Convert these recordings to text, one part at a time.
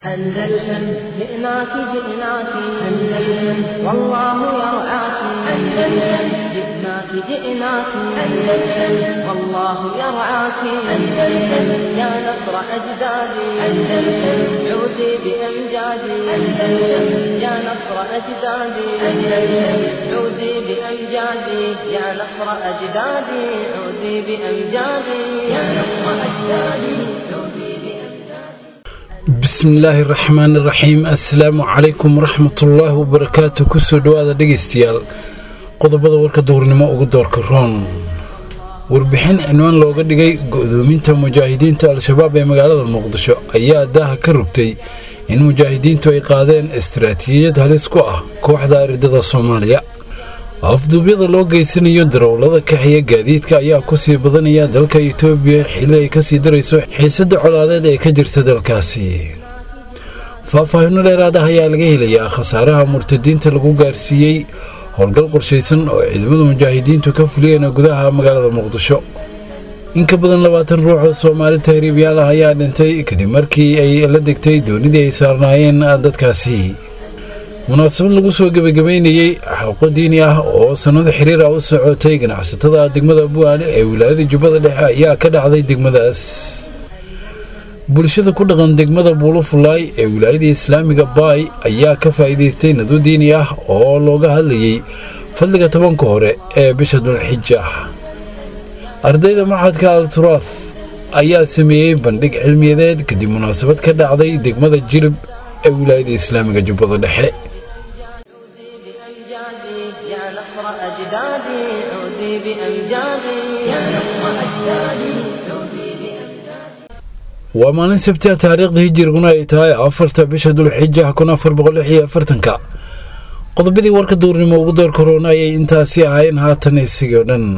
أندلسن جئناك جئناك أندلسن والله يرعاك أندلسن جئناك جئناك أندلسن والله يرعاك أندلسن يا نصر أجدادي أندلسن عودي بأمجادي أندلسن يا نصر أجدادي أندلسن عودي بأمجادي يا نصر أجدادي عودي بأمجادي يا نصر أجدادي عودي بأمجادي bismillaahi raxmaani raxiim assalaamu calaykum waraxmatullaahi wabarakaatu kusoo dhowaada dhegaystayaal qodobada warka duhurnimo ugu doorka roon warbixin cinwaan looga dhigay go-doominta mujaahidiinta al-shabaab ee magaalada muqdisho ayaa daaha ka rogtay in mujaahidiintu ay qaadeen istaraatiijiyad halis ku ah kooxda aridada soomaaliya afduubyada loo geysanayo darawlada kaxiya gaadiidka ayaa kusii badanaya dalka itoobiya xilli ay kasii darayso xiisada colaadeed ee ka jirta dalkaasi faahfaahinno dheeraad ah ayaa laga helayaa khasaaraha murtadiinta lagu gaarsiiyey howlgal qorshaysan oo ciidamada mujaahidiintu ka fuliyeen gudaha magaalada muqdisho in ka badan labaatan ruux oo soomaali tahriibyaal ah ayaa dhintay kadib markii ay la degtay doonidii ay saarnaayeen dadkaasi munaasabad lagu soo gebagabeynayey xalqo diini ah oo sannado xiriir ah u socotay ganacsatada degmada bu'aale ee wilaayada jubbada dhexe ayaa ka dhacday degmadaas bulshada ku dhaqan degmada buulufulaay ee wilaayada islaamiga baay ayaa ka faa'iidaystay nado diini ah oo looga hadlayey fadliga tobanka hore ee bisha dulxija ardayda maxadka al turaaf ayaa sameeyey bandhig cilmiyadeed kadib munaasabad ka dhacday degmada jilib ee wilaayada islaamiga jubbada dhexe بأمجادي يا نصر أجدادي عودي بأمجادي يا نصر أجدادي عودي بأمجادي waa maalin sabtiha taariikhda hijiriguna ay tahay afarta bisha dulxija kun afar boqol lix iyo afartanka qodobadii warka duurnimo ugu door korona ayay intaasi ahayn haatan isigii o dhan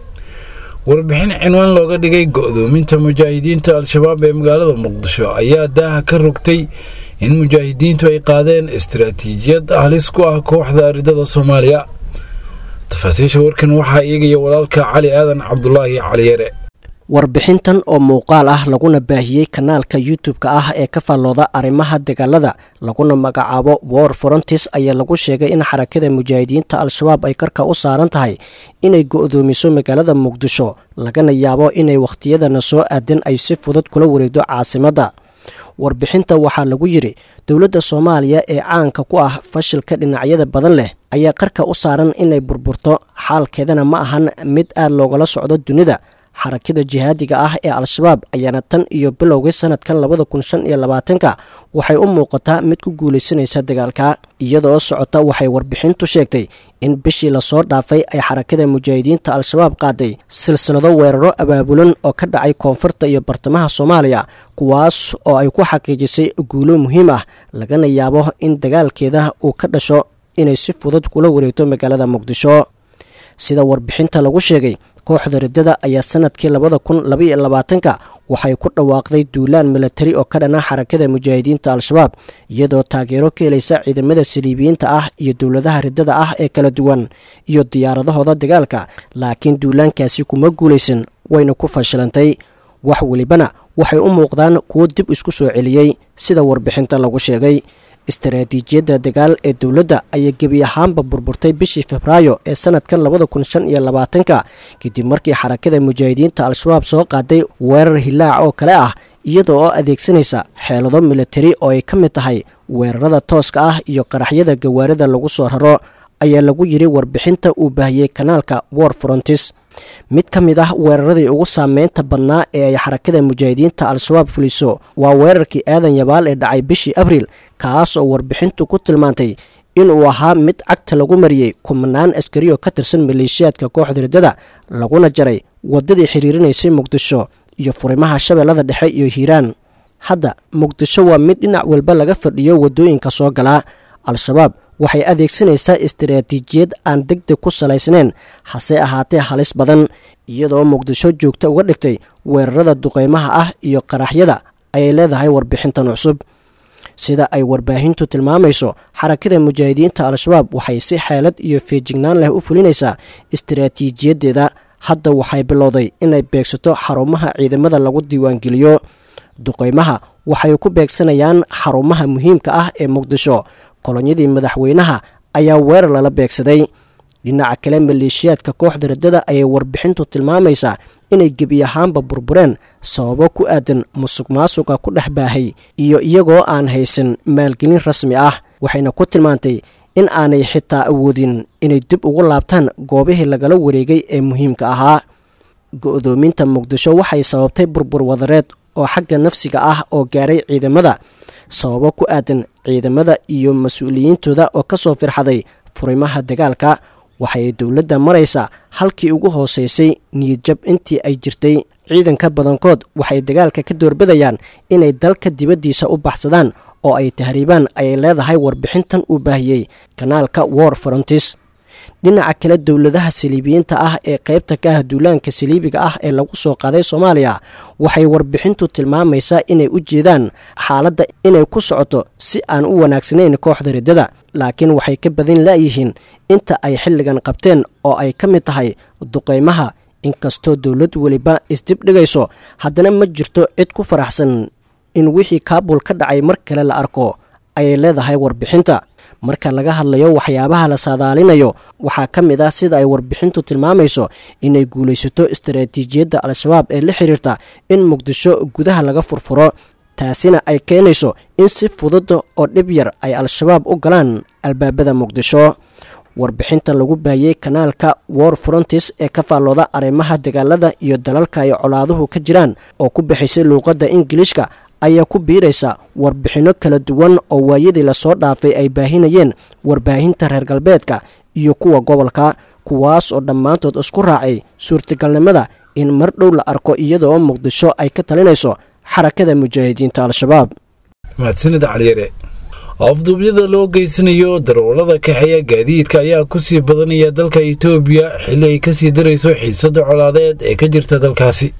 warbixin cinwaan looga dhigay go-doominta mujaahidiinta al-shabaab ee magaalada muqdisho ayaa daaha ka rogtay in mujaahidiintu ay qaadeen istaraatiijiyad halis ku ah kooxda aridada soomaaliya tafaasiisha warkan waxaa eegaya walaalka cali aadan cabdulaahi caliyare warbixintan oo muuqaal ah laguna baahiyey kanaalka youtube-ka ah ee ka faallooda arrimaha dagaalada laguna magacaabo war forontis ayaa lagu sheegay in xarakada mujaahidiinta al-shabaab ay karka u saaran tahay inay go-doomiso magaalada muqdisho lagana yaabo inay wakhtiyadana soo aadan ay si fudud kula wareegdo caasimadda warbixinta waxaa lagu yidhi dowladda soomaaliya ee caanka ku ah fashilka dhinacyada badan leh ayaa qarka u saaran inay burburto xaalkeedana ma ahan mid aad loogala socdo dunida xarakada jihaadiga ah ee al-shabaab ayaana tan iyo bilowgii sanadkan labada kun shan iyo labaatanka waxay u muuqataa mid ku guulaysanaysa dagaalka iyadoo socota waxay warbixintu sheegtay in bishii lasoo dhaafay ay xarakada mujaahidiinta al-shabaab qaaday silsilado weeraro abaabulan oo ka dhacay koonfurta iyo bartamaha soomaaliya kuwaas oo ay ku xaqiijisay guulo muhiim ah lagana yaabo in dagaalkeeda uu ka dhasho inay si fudud kula wareegto magaalada muqdisho sida warbixinta lagu sheegay kooxda riddada ayaa sanadkii labada kun labaiyo labaatanka waxay ku dhawaaqday duulaan milatari oo ka dhana xarakada mujaahidiinta al-shabaab iyadoo taageero ka helaysa ciidamada saliibiyiinta ah iyo dowladaha riddada ah ee kala duwan iyo diyaaradahooda dagaalka laakiin duulaankaasi kuma guulaysan wayna ku fashilantay wax welibana waxay u muuqdaan kuwo dib isku soo celiyey sida warbixinta lagu sheegay istaraatiijiyadda dagaal ee dowladda ayaa gebi ahaanba burburtay bishii febraayo ee sanadkan labada kun shan iyo labaatanka kadib markii xarakada mujaahidiinta al-shabaab soo qaaday weerar hilaac oo kale ah iyada oo adeegsanaysa xeelado militari oo ay ka mid tahay weerarada tooska ah iyo qaraxyada gawaarida lagu soo raro ayaa lagu yidhi warbixinta uu baahiyey kanaalka war frontis mid ka mid ah weeraradii ugu saameynta badnaa ee ay xarakada mujaahidiinta al-shabaab fuliso waa weerarkii aadan yabaal ee dhacay bishii abriil kaas oo warbixintu ku tilmaantay inuu ahaa mid cagta lagu mariyey kumanaan askari oo ka tirsan maleeshiyaadka kooxda riddada laguna jaray waddadii xiriirinaysay muqdisho iyo furimaha shabeellada dhexe iyo hiiraan hadda muqdisho waa mid dhinac walba laga fadhiyo waddooyinka soo galaa al-shabaab waxay adeegsanaysaa istaraatiijiyad aan deg deg ku salaysnayn hase ahaatee halis badan iyadoo muqdisho joogta uga dhigtay weerarada duqeymaha ah iyo qaraxyada ayay leedahay warbixintan cusub sida ay warbaahintu tilmaamayso xarakada mujaahidiinta al-shabaab waxay si xeelad iyo feejignaan leh u fulinaysaa istaraatiijiyadeeda hadda waxay bilowday inay beegsato xarumaha ciidamada lagu diiwaangeliyo duqeymaha waxay ku beegsanayaan xarumaha muhiimka ah ee muqdisho kolonyadii madaxweynaha ayaa weerar lala beegsaday dhinaca kale maleeshiyaadka kooxda raddada ayay warbixintu tilmaamaysaa inay gebi ahaanba burbureen sababo ku aadan musuq maasuqa ku dhex baahay iyo iyagoo aan haysan maalgelin rasmi ah waxayna ku tilmaantay in aanay xitaa awoodin inay dib ugu laabtaan goobihii lagala wareegay ee muhiimka ahaa go-doominta muqdisho waxay sababtay burbur wadareed oo xagga nafsiga ah oo gaaray ciidamada sababo ku aadan ciidamada iyo mas-uuliyiintooda oo kasoo firxaday furimaha dagaalka waxay dowladda maraysaa halkii ugu hooseysay niyadjab intii ay jirtay ciidanka badankood waxay dagaalka ka doorbidayaan inay dalka dibaddiisa u baxsadaan oo ay tahriibaan ayay leedahay warbixintan uu baahiyey kanaalka war frontis dhinaca kale dowladaha saliibiyiinta ah ee qaybta ka ah duulaanka saliibiga ah ee lagu soo qaaday soomaaliya waxay warbixintu tilmaamaysaa inay u jeedaan xaaladda inay ku socoto si aan u wanaagsanayn kooxda riddada laakiin waxay ka badan laayihiin inta ay xilligan qabteen oo ay ka mid tahay duqeymaha inkastoo dowlad weliba isdibdhigayso haddana ma jirto cid ku faraxsan in wixii kaabul ka dhacay mar kale la arko ayay leedahay warbixinta marka laga hadlayo waxyaabaha la saadaalinayo waxaa ka mid ah sida ay warbixintu tilmaamayso inay guulaysato istaraatiijiyadda al-shabaab ee la xiriirta in muqdisho gudaha laga furfuro taasina ay keenayso in si fudud oo dhib yar ay al-shabaab u galaan albaabada muqdisho warbixinta lagu baayey kanaalka war frontis ee ka faallooda arrimaha dagaalada iyo dalalka ay colaaduhu ka jiraan oo ku bixisay luuqadda ingiliishka ayaa ku biiraysa warbixinno kala duwan oo waayadii lasoo dhaafay ay baahinayeen warbaahinta reer galbeedka iyo kuwa gobolka kuwaas oo dhammaantood isku raacay suurtagalnimada in mar dhow la arko iyadoo muqdisho ay ka talinayso xarakada mujaahidiinta al-shabaab mahadsanid caliyare afduubyada loo geysanayo darawallada kaxeeya gaadiidka ayaa kusii badanaya dalka itoobiya xilli ay kasii darayso xiisada colaadeed ee ka jirta dalkaasi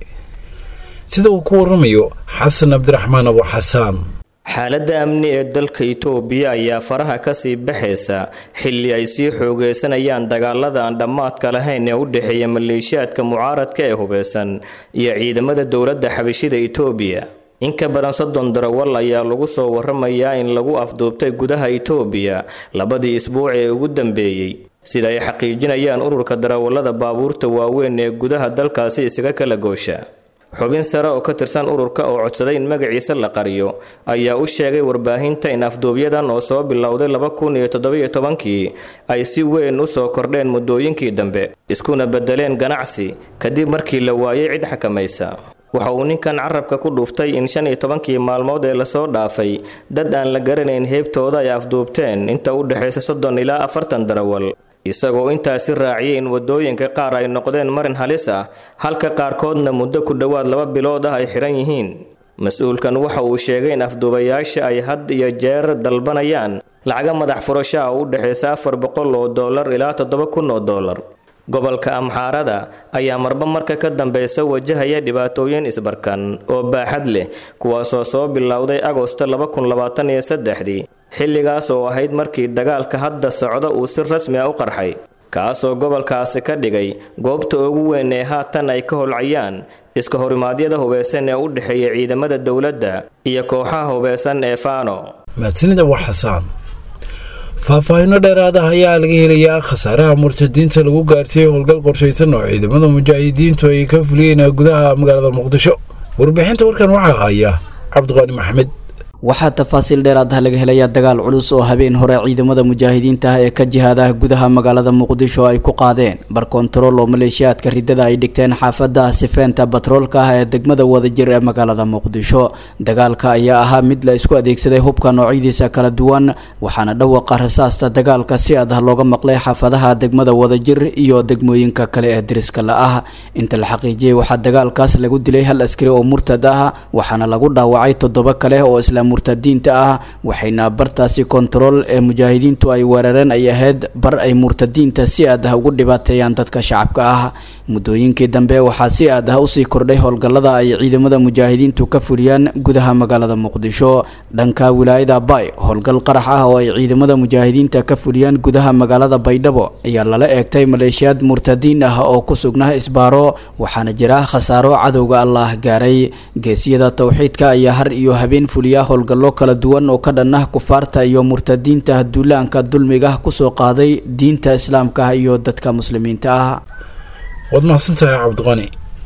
sida uu ku waramayo xasan cabdiraxmaan abu xasaan xaaladda amni ee dalka itoobiya ayaa faraha kasii baxaysa xilli ay sii xoogeysanayaan dagaalada aan dhammaadka lahayn ee u dhexeeya maleeshiyaadka mucaaradka ee hubeysan iyo ciidamada dowladda xabashida itoobiya in ka badan soddon darawal ayaa lagu soo waramayaa in lagu afduubtay gudaha itoobiya labadii isbuuc ee ugu dambeeyey sida ay xaqiijinayaan ururka darawallada baabuurta waaweyn ee gudaha dalkaasi isaga kala goosha xubin sare oo ka tirsan ururka oo codsaday in magaciisa la qariyo ayaa u sheegay warbaahinta in afduubyadan oo soo bilowday laba kun iyo toddobiyo tobankii ay si weyn u soo kordheen muddooyinkii dambe iskuna beddeleen ganacsi kadib markii la waayay cid xakamaysa waxa uu ninkan carabka ku dhuuftay in shan iyo tobankii maalmood ee lasoo dhaafay dad aan la garanayn heebtooda ay afduubteen inta u dhexaysa soddon ilaa afartan darawal isagoo intaasi raaciyay in waddooyinka qaar ay noqdeen marin halis ah halka qaarkoodna muddo ku dhowaad laba bilood ah ay xihan yihiin mas-uulkan waxa uu sheegay in afduubayaasha ay had iyo jeer dalbanayaan lacaga madax furasho ah oo u dhexaysa afar boqol oo dollar ilaa toddoba kun oo dollar gobolka amxaarada ayaa marba marka ka dambeysa wajahaya dhibaatooyin isbarkan oo baaxad leh kuwaasoo soo bilowday agosto laba kun labaatan iyo saddexdii xilligaas oo ahayd markii dagaalka hadda socda uu si rasmi a u qarxay kaasoo gobolkaasi ka dhigay goobta ugu weyn ee haatan ay ka holcayaan iska horimaadyada hubeysan ee u dhexeeya ciidamada dowladda iyo kooxaha hubeysan ee faano mahadsanida waa xasaan faahfaahinno dheeraad ah ayaa laga helayaa khasaaraha murtadiinta lagu gaarsiiyey howlgal qorshaysan oo ciidamada mujaahidiintu ay ka fuliyeen gudaha magaalada muqdisho warbixinta warkan waxaa haya cabdiqaani maxamed waxaa tafaasiil dheeraad ah laga helayaa dagaal culus oo habeen hore ciidamada mujaahidiinta ah ee ka jihaadaha gudaha magaalada muqdisho ay ku qaadeen bar kontarool oo maleeshiyaadka ridada ay dhigteen xaafada sifeenta batroolka ah ee degmada wadajir ee magaalada muqdisho dagaalka ayaa ahaa mid la isku adeegsaday hubka noocyadiisa kala duwan waxaana dhawaqa rasaasta dagaalka si adah looga maqlay xaafadaha degmada wadajir iyo degmooyinka kale ee diriska la ah inta la xaqiijiyey waxaa dagaalkaas lagu dilay hal askari oo murtad ah waxaana lagu dhaawacay toddoba kale oo islaam murtadiinta ah waxayna bartaasi kontarool ee mujaahidiintu ay weerareen ay ahayd bar ay murtadiinta si aad ah ugu dhibaateeyaan dadka shacabka ah muddooyinkii dambe waxaa si aad ah usii kordhay howlgallada ay ciidamada mujaahidiintu ka fuliyaan gudaha magaalada muqdisho dhanka wilaayada bay howlgal qarax ah oo ay ciidamada mujaahidiinta ka fuliyaan gudaha magaalada baydhabo ayaa lala eegtay maleeshiyaad murtadiin ah oo ku sugnaa isbaaro waxaana jira khasaaro cadowga allah gaaray geesiyada towxiidka ayaa har iyo habeen fuliya howlgallo kala duwan oo ka dhan ah kufaarta iyo murtadiinta duulaanka dulmiga kusoo qaaday diinta islaamka iyo dadka muslimiinta ah waad mahadsantahay cabdiqani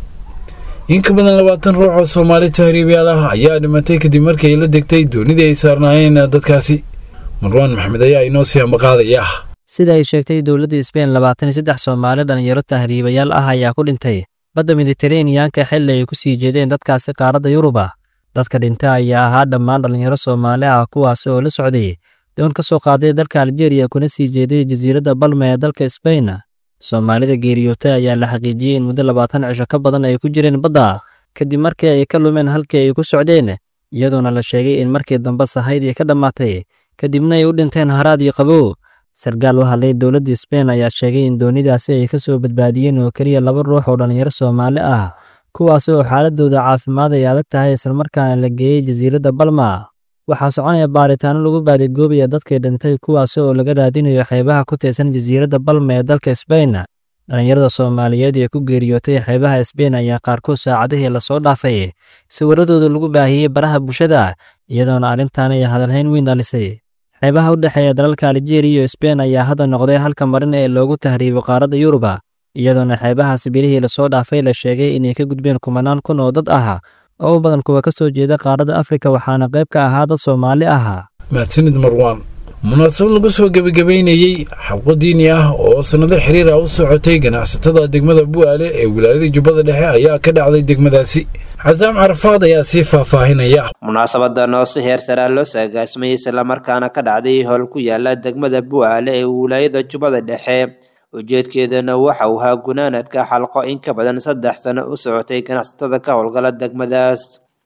in ka badan labaatan ruux oo soomaali tahriibyaal ah ayaa dhimatay kadib markii ay la degtay doonidii ay saarnaayeen dadkaasi marwaan maxamed ayaa inoo sii ambaqaadaya sida ay sheegtay dowladda sbein labaatan iyo saddex soomaali dhalinyaro tahriibayaal ah ayaa ku dhintay badda miditeraneyanka xilli ay ku sii jeedeen dadkaasi qaaradda yuruba dadka dhinta ayaa ahaa dhammaan dhallinyaro soomaali ah kuwaasi oo la socday doon ka soo qaaday dalka aljeeriya kuna sii jeeday jasiiradda balma ee dalka sbain soomaalida geeriyootay ayaa la xaqiijiyey in muddo labaatan cisho ka badan ay ku jireen badda kadib markii ay ka lumeen halkii ay ku socdeen iyadoona la sheegay in markii dambe sahaydii ka dhammaatay kadibna ay u dhinteen haraad iyo qabow sarkaal u hadlay dowladda sbein ayaa sheegay in doonidaasi ay ka soo badbaadiyeen oo keliya laba ruux oo dhallinyaro soomaali ah kuwaasi oo xaaladooda caafimaad ay adag tahay islamarkaana la geeyey jasiiradda balma waxaa soconaya baaritaano lagu baadigoobaya dadkii dhintay kuwaasi oo laga raadinayo xeebaha ku tirsan jasiiradda balma ee dalka sbein dhallinyarada soomaaliyeed ee ku geeriyootay xeebaha sbein ayaa qaarkood saacadihii lasoo dhaafay sawiradooda lagu baahiyey baraha bulshada iyadoona arrintan ay hadalhayn weyn dhalisay xeebaha u dhexeeya dalalka aljeeriya iyo sbein ayaa hadda noqday halka marin ee loogu tahriibo qaaradda yuruba iyadoona xeebahaasi bilihii lasoo dhaafay la sheegay inay ka gudbeen kumanaan kun oo dad ah oo u badan kuwa ka soo jeeda qaaradda afrika waxaana qayb ka ahaa dad soomaali ah mahadsanid marwaan munaasabad lagu soo gebagabeynayey xabqo diini ah oo sannado xiriir ah u socotay ganacsatada degmada bu'aale ee wilaayada jubbada dhexe ayaa ka dhacday degmadaasi casaam carafaad ayaa sii faahfaahinaya munaasabadan oo si heer saraa loo saagaasmayay islamarkaana ka dhacday howl ku yaala degmada bu'aale ee wilaayada jubbada dhexe ujeedkeedana waxa uu ahaa gunaanadka xalqo in ka badan saddex sano u socotay ganacsatada ka howlgala degmadaas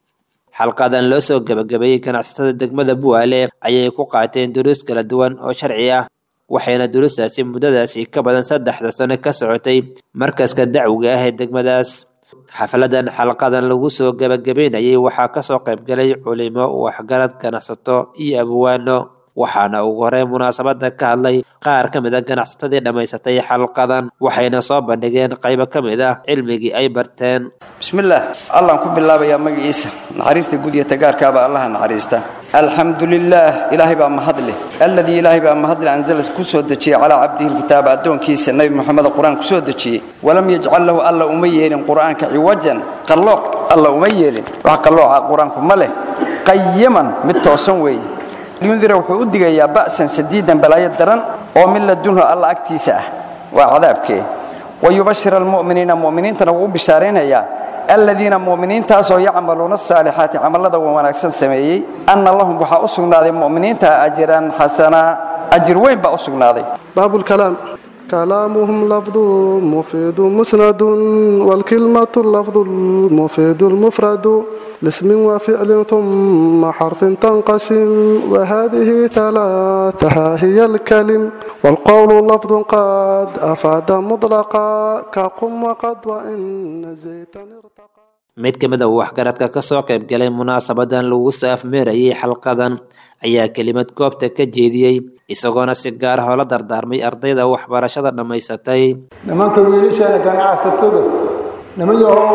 xalqadan loo soo gebagabeeyey ganacsatada degmada bu'aale ayay ku qaateen duruus kala duwan oo sharci ah waxayna duruustaasi muddadaasi ka badan saddexda sano ka socotay markaska dacwiga ah ee degmadaas xafladan xalqadan lagu soo gebagabeynayay waxaa kasoo qaybgalay culimo waxgarad ganacsato iyo abwaano waxaana ugu horey munaasabada ka hadlay qaar ka mid a ganacsatadii dhammaysatay xalqadan waxayna soo bandhigeen qaybo ka mid ah cilmigii ay barteen bismillaah allaan ku bilaabayaa magaciisa naxariista guud iyo tagaarkaaba allaha naxariista alxamdu lilaah ilaahay baa mahad leh alladii ilaahay baa mahad leh anzala ku soo dejiyey calaa cabdihi lkitaaba addoonkiisa nebi moxamed qur-aan ku soo dejiyey walam yajcal lahu alla uma yeelin qur'aanka ciwajan qallooc alla uma yeelin wax qallooca qur-aanku ma leh qayiman mid toosan weeye liyundira wuxuu u digayaa ba'san sadiidan balaayo daran oo min ladunhu alla agtiisa ah waa cadaabkee wayubashir almu'miniina mu'miniintana wuu u bishaaraynayaa aladiina mu'miniintaasoo yacmaluuna asaalixaati camallada wanaagsan sameeyey anna lahum waxaa u sugnaaday mu'miniinta ajiran xasanaa ajir weyn baa u sugnaaday baabulkalaam كلامهم لفظ مفيد مسند والكلمة اللفظ المفيد المفرد لاسم وفعل ثم حرف تنقسم وهذه ثلاثها هي الكلم والقول لفظ قد أفاد مطلقا كقم وقد وإن زيتا ارتقى mid ka mid a waxgaradka ka soo qaybgalay munaasabadan lagu soo afmeerayay xalqadan ayaa kelimad goobta ka jeediyey isagoona si gaar ah oo la dardaarmay ardayda waxbarashada dhammaysatay nimanka wiilashaana ganacsatada niman yahow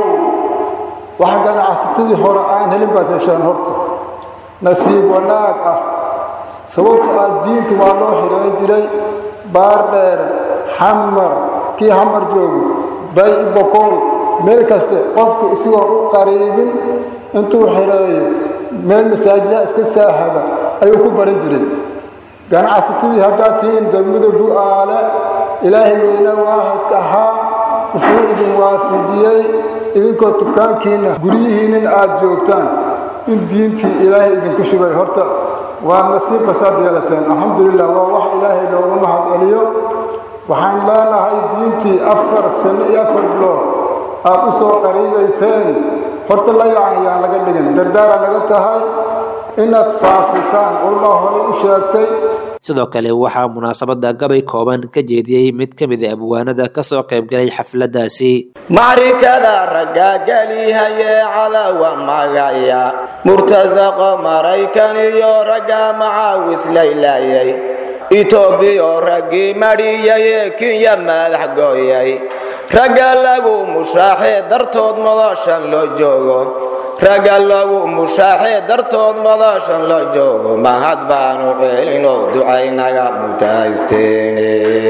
waxa ganacsatadii hore aan helin baad heshaan horta nasiib wanaag ah sababto ah diinta waa loo xidhaan jiray baar dheer xamar kii xamar joogo bay bokool meel kaste qofka isigoo u qariibin intuu xidheeyo meel masaajidaha iska saaxada ayuu ku baran jiray ganacsatadii haddaad tihiin degmada bu'aale ilaahay weyne waahidka ahaa wuxuu idin waafijiyey idinkoo dukaankiinna guryihiinnin aad joogtaan in diintii ilaahay idinku shubay horta waa nasiibka saad yeelateen alxamdulilah waa wax ilaahay loogu mahad celiyo waxaan leenahay diintii afar sano iyo afar bilood aad u soo qariibayseen horta la yacan yaan laga dhigin dardaara naga tahay inaad faafisaan culmaa horey u sheegtay sidoo kale waxaa munaasabada gabay kooban ka jeediyey mid ka mid a abwaanada kasoo qaybgalay xafladaasi macrikada raggaagelihaye cadawa magaya murtasaqo maraykan iyo ragga macaawis laylayay itoobiyo raggii madhiyay ee kinya madax gooyay ragga lagu mushaaxee dartood madashan loo joogo ragga lagu mushaaxee dartood madashan loo joogo mahad baanu ceelinoo ducaynaga mutaysteene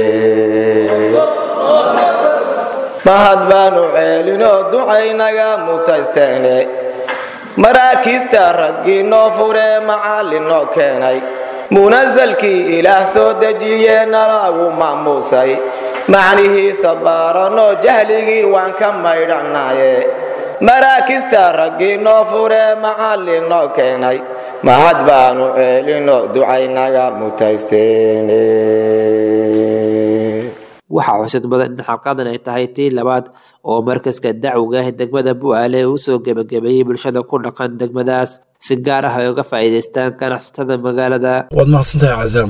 mahad baanu ceelinoo ducaynaga mutaysteene maraakiista raggii noo furee macallin noo keenay munasalkii ilaah soo dejiyee nalagu maamuusay macnihiisa baaranoo jahligii waan ka maydhanaye maraakista raggii noo furee macallin noo keenay mahad baanu ceelinoo ducaynaga mutaysteene waxaa xusid mudan in xalqadan ay tahay tii labaad oo markaska dacwiga ah degmada bu'aale uu soo gebagabeeyey bulshada ku dhaqan degmadaas si gaar ah ay uga faa'iidaystaan ganacsatada magaalada waad mahadsantahay casaam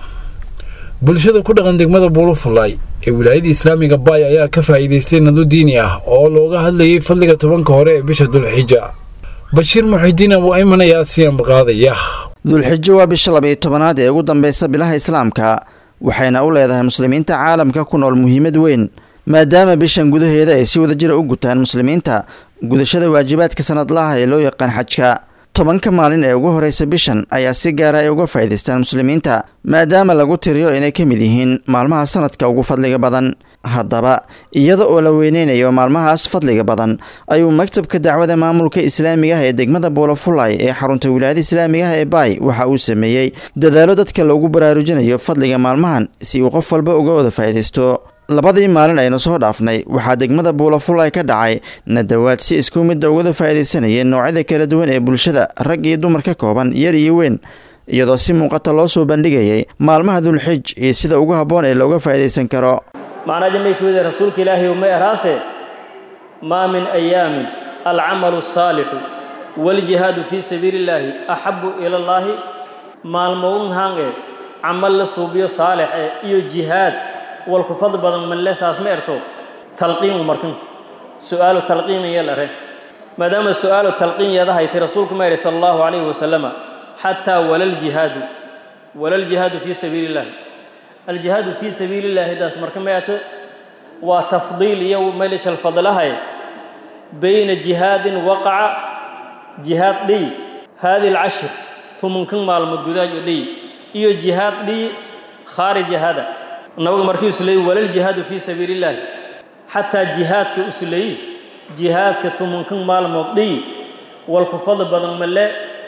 bulshada ku dhaqan degmada buulufulay ee wilaayada islaamiga baay ayaa ka faa'iidaystay nadu diini ah oo looga hadlayay fadliga tobanka hore ee bisha dulxija bashiir muxidiin abu ayman ayaa siyanba qaadaya dulxijo waa bisha labayo tobanaad ee ugu dambeysa bilaha islaamka waxayna u leedahay muslimiinta caalamka ku nool muhiimad weyn maadaama bishan gudaheeda ay si wadajira u gutaan muslimiinta gudashada waajibaadka sanadlaha ee loo yaqaan xajka tobanka maalin ee ugu horeysa bishan ayaa si gaara ay uga faa'iidaystaan muslimiinta maadaama lagu tiriyo inay ka mid yihiin maalmaha sanadka ugu fadliga badan haddaba iyada oo la weyneynayo maalmahaas fadliga badan ayuu maktabka dacwada maamulka islaamiga ah ee degmada boolofulay ee xarunta wilaayada islaamiga ah ee baay waxa uu sameeyey dadaalo dadka loogu baraarujinayo fadliga maalmahan si uu qof walba uga wada faa'iidaysto labadii maalin aynu soo dhaafnay waxaa degmada buulafulay ka dhacay nadawaad si isku midda ugada faa'iidaysanayeen noocyada kala duwan ee bulshada rag iyo dumar ka kooban yar iyo weyn iyadoo si muuqata loo soo bandhigayay maalmaha dulxij iyo sida ugu habboon ee looga faa'iidaysan karo macnaa jamaykuwide rasuulka ilaahay uma eraase maa min ayaamin alcamalu asaalixu waaljihaadu fii sabiili illaahi axabu ila allaahi maalmoun hange camal la suubiyo saalix eh iyo jihaad walku fadl badan malle saas ma erto talqiin u markin su'aalu talqiin iyo lare maadaama su'aalu talqiin yadahay ti rasuulku ma yidhi sala allahu calayhi wasalama xataa walaljihaadu walaljihaadu fii sabiili illaahi aljihaadu fii sabiili illaahi daas marka ma ate waa tafdiil iyo melishal fadlahay bayna jihaadin waqaca jihaad dhiy haadi alcashir tumunkan maalmood gudaajo dhiy iyo jihaad dhiy khaarija hada nabaga markii usuleeyey walal jihaadu fii sabiili illaahi xataa jihaadka usuleeyi jihaadka tumunkan maalmood dhiyi walku fadli badan male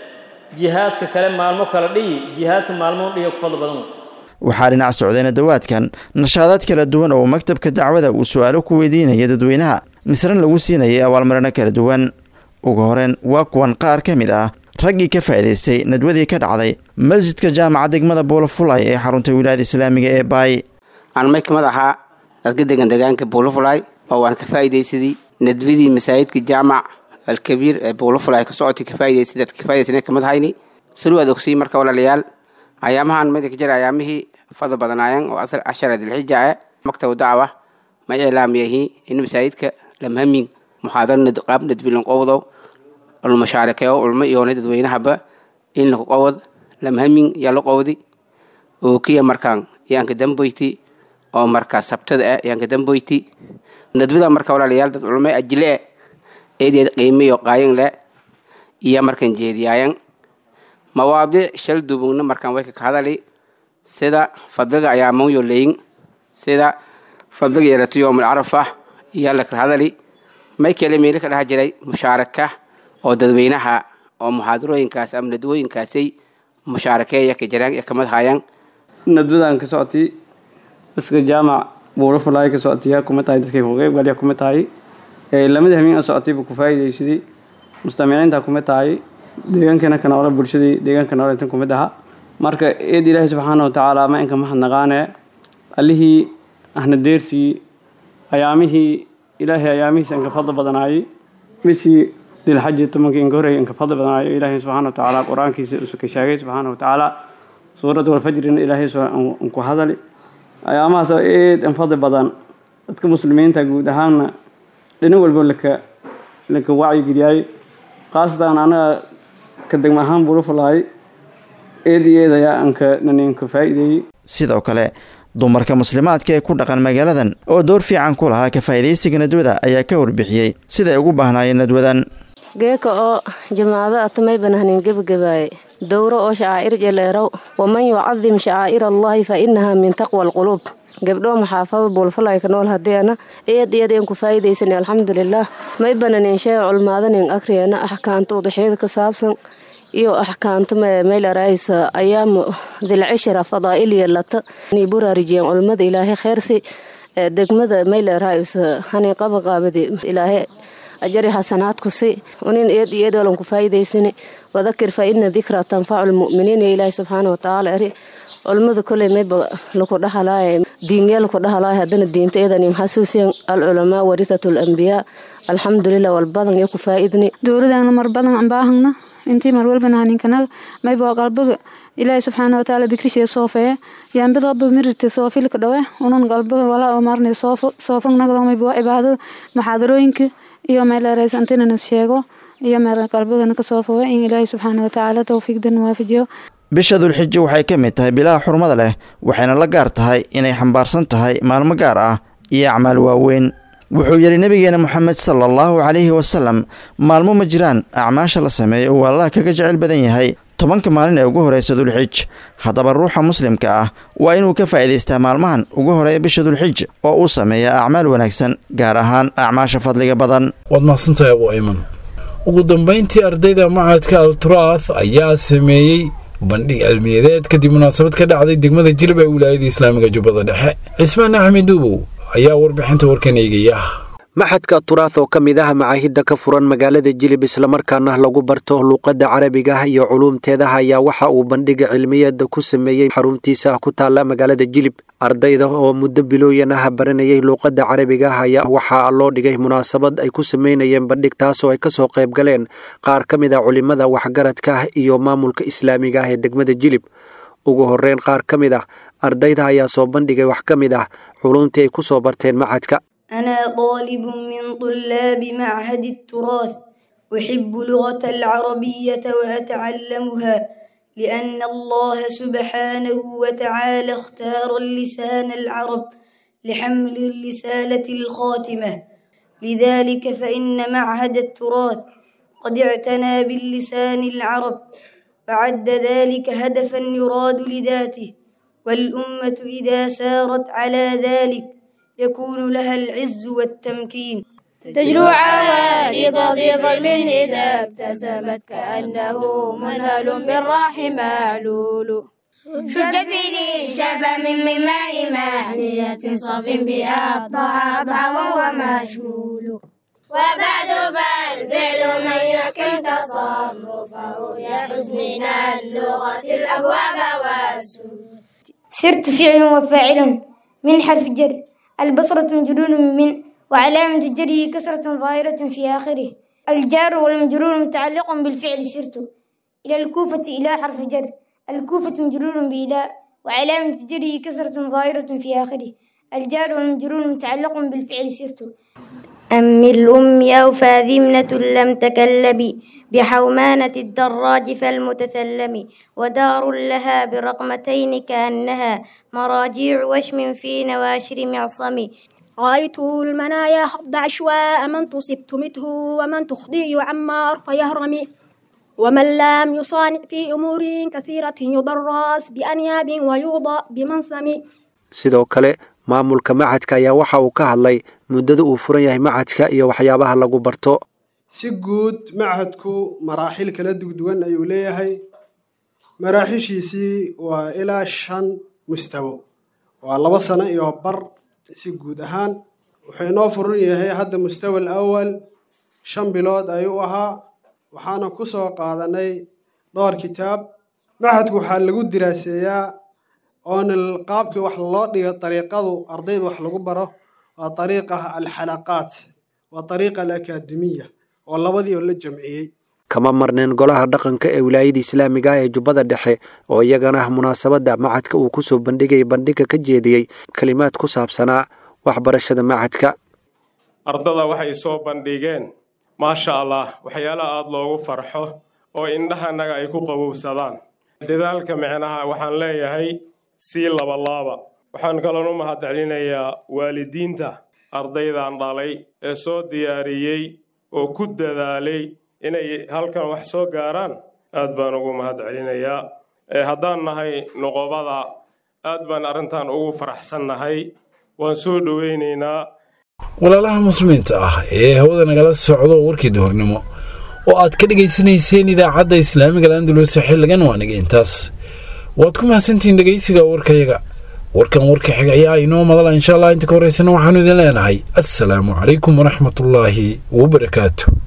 jihaadka kale maalmo kale dhiyi jihaadka maalmood dhiyo ku fadli badan waxaa dhinac socday nadawaadkan nashaadaad kala duwan oo maktabka dacwada uu su-aalo ku weydiinaya dadweynaha misran lagu siinayay abaalmarino kala duwan ugu horeyn waa kuwan qaar ka mid ah raggii ka faa'iidaystay nadwadii ka dhacday masjidka jaamaca degmada buulafulay ee xarunta wilaayada islaamiga ee baay aan may kamid ahaa dadka degan degaanka buulafulay oo waan ka faa'iidaysadii nadwadii masaajidka jaamac alkabiir ee buulafulay ka socotay ka faa'iidaysay dadka ka faa'iidaysana kamid hayni sulu aad ogsiyi marka walaalayaal ayaamahan mid ka jira ayaamihii fadl badanaayeen oo asal cashara dilxija ah maktab dacwa ma ilaamiyahi in masaajidka lamhamin muxaadaro qaab nadbilan qowdow ulmashaarikeeyo ulmo iyoona dadweynahaba in laku qowod lamhamin yaa la qowdi oo kiya markaan yaanka damboyti oo markaa sabtada ah yaanka damboyti nadwada marka walaalayaal dad culmo ajile eh eedeed qiimiyo qaayin le iyo markan jeediyaayan mawaadiic shal dubugna markaan way ka hadali sida fadliga ayaa mawyo leyin sida fadliga yeelata yoomul carafa iyo la kala hadali may kale meelo ka dhex jiray mushaaraka oo dadweynaha oo muxaadarooyinkaas ama nadwooyinkaasay mushaarakeeya ka jiraan ee kamid hayaan nadwadan ka socotay iska jaamac buuro fulaay ka socotay kuma tahay dadkay ku qeybgalya kuma tahay lamada habeen socotay buu ku faa'iidaysaday mustamiiciinta kuma tahay deegaankana ka noole bulshadii deegaanka noole intan kumid aha marka eed ilaahay subxaana wa tacaala ma inka mahadnaqaane allihii ahna deersii ayaamihii ilaahay ayaamihiisa inka fadli badanaayey bishii dilxaji tobankii inka horreeyay inka fadli badanayo ilaahay subxaana watacaala qur-aankiisa isu ka sheegay subxaana watacaala suurad walfajrina ilaahay ku hadali ayaamahaas oo aad in fadli badan dadka muslimiinta guud ahaanna dhinac walba laka laka wacyigeliyay khaasatan anaga ka degma ahaan bulufalaay eed iyo eed ayaa anka naninka faa'iideeyey sidoo kale dumarka muslimaadka ee ku dhaqan magaaladan oo door fiican ku lahaa ka faa'iidaysiga nadwada ayaa ka warbixiyey siday ugu baahnaayeen nadwadan geeka oo jamaacado atamay banahnin gebagabaaye dowro oo shacaa'ir jeleerow waman yucadim shacaa'ir allahi fa inaha min taqwa alquluub gabdhoo maxaafada buulfalayka nool hadeena eed iyad een ku faa'iidaysan alxamdulilaah may bananin shee culmaadanin akriyeena axkaanta udaxyada ka saabsan iyo axkaanta maylaraysa ayaamu dilcishra fadaa'iliya lata inay buraarijiyeen culmada ilaahay kheyrsi degmada maylaraysa hani qabaqaabadi ilaahay ajari xasanaadku si unin eed iyo eed walan ku faa'iidaysani wadakir fa ina dikra tanfacu lmu'miniin iyo ilaahay subxaana watacaala eri culmada koley mayba laku dhaxalaaya diinyaa laku dhaxalaaya haddana diinta eedanim xasuusiyan alculamaa warithatu lambiyaa alxamdulilah walbadan iyo ku faa'iidni dowladana mar badan aan baahagna intii mar walbana haninkanaga mayba qalbiga ilaahay subxaana watacaala dikrishiya soofeeye yaambidooba mirirta soofilka dhawe unun qalbiga walaa oo maarnay soofagnagda mayba waa cibaadada maxaadarooyinka iyo meeleraysa intinana sheego iyo meel qalbigana ka soofooye in ilaahay subxaana watacaala towfiiqdan waafajiyo bisha dulxija waxay ka mid tahay bilaha xurmada leh waxayna la gaar tahay inay xambaarsan tahay maalmo gaar ah iyo acmaal waaweyn wuxuu yidhi nebigeena moxamed sala allahu calayhi wasalam maalmo ma jiraan acmaasha la sameeyo uu allah kaga jecel badan yahay tobanka maalin ee ugu horeysa dulxij haddaba ruuxa muslimka ah waa inuu ka faa'iidaystaa maalmahan ugu horeeya bisha dulxij oo uu sameeya acmaal wanaagsan gaar ahaan acmaasha fadliga badan waad mahadsantahay abu ayman ugu dambayntii ardayda macadka alturaath ayaa sameeyey bandhig cilmiyadeed kadib munaasabad ka dhacday degmada jilib ee wilaayada islaamiga jubbada dhexe cismaan axmed duubow ayaa warbixinta warkan eegaya maxadka turaah oo ka mid ah macaahidda ka furan magaalada jilib islamarkaana lagu barto luuqadda carabiga iyo culuumteeda ayaa waxa uu bandhiga cilmiyeeda ku sameeyey xaruntiisa ku taalla magaalada jilib ardayda oo muddo bilooyan ah baranayay luuqadda carabiga ayaa waxaa loo dhigay munaasabad ay ku sameynayeen bandhig taasoo ay kasoo qayb galeen qaar ka mid a culimada waxgaradka iyo maamulka islaamiga ah ee degmada jilib ugu horeyn qaar ka mid ah ardayda ayaa soo bandhigay wax ka mid ah culuumtii ay ku soo barteen macadka أنا طالب من طلاب معهد التراث أحب لغة العربية وأتعلمها لأن الله سبحانه وتعالى اختار اللسان العرب لحمل الرسالة الخاتمة لذلك فإن معهد التراث قد اعتنى باللسان العرب فعد ذلك هدفا يراد لذاته والأمة إذا سارت على ذلك يكون لها العز والتمكين تجلو عوارض ذي ظلم إذا ابتسمت كأنه منهل بالراح معلول شدت في ذي شبم من ماء مهنية صف بها الضعضع وهو مشغول وبعد فالفعل من يحكم تصرفه يحز من اللغة الأبواب والسود سرت فعل وفاعل من حرف جر البصرة مجرور من وعلامة جره كسرة ظاهرة في آخره الجار والمجرور متعلق بالفعل سرت إلى الكوفة إلى حرف جر الكوفة مجرور بإلى وعلامة جره كسرة ظاهرة في آخره الجار والمجرور متعلق بالفعل سرت أم الأم أو فاذمنة لم تكلبي بحومانة الدراج فالمتسلم ودار لها برقمتين كأنها مراجيع وشم في نواشر معصم رأيت المنايا حض عشواء من تصب تمته ومن تخضي يعمر فيهرم ومن لم يصانع في أمور كثيرة يضرس بأنياب ويوضأ بمنسم sidoo kale maamulka macadka ayaa waxa uu ka hadlay muddada uu furan yahay macadka iyo waxyaabaha lagu barto si guud machadku maraaxil kala dugduwan ayuu leeyahay maraaxishiisii waa ilaa shan mustawo waa laba sano iyo bar si guud ahaan wuxuu inoo furan yahay hadda mustawa alawal shan bilood ayuu ahaa waxaana ku soo qaadanay dhowr kitaab machadku waxaa lagu diraaseeyaa oona qaabkii wax loo dhigo dariiqadu ardayda wax lagu baro waa dariiqa alxalaqaat waa dariiqa alakaademiya oo labadii oo la jamciyey kama marneen golaha dhaqanka ee wilaayada islaamiga ah ee jubbada dhexe oo iyagana munaasabadda macadka uu kusoo bandhigay bandhiga ka jeediyey kelimaad ku saabsanaa waxbarashada macadka ardada waxay soo bandhigeen maasha allah waxyaalaha aada loogu farxo oo indhahanaga ay ku qabowsadaan dadaalka micnaha waxaan leeyahay sii labalaaba waxaan kaloon u mahadcelinayaa waalidiinta ardaydan dhalay ee soo diyaariyey oo ku dadaalay inay halkan wax soo gaaraan aad baan ugu mahadcelinayaa haddaan nahay noqobada aad baan arrintan ugu faraxsannahay waan soo dhoweynaynaa walaalaha muslimiinta ah ee hawada nagala socdo warkii duhurnimo oo aad ka dhegaysanayseen idaacadda islaamiga landulose xilligan waa niga intaas waad ku mahadsantihiin dhegaysiga warkayaga warkan warka xiga ayaa inoo madala insha allah inta ka horeysana waxaanu idin leenahay assalaamu calaykum waraxmatullaahi wabarakaatu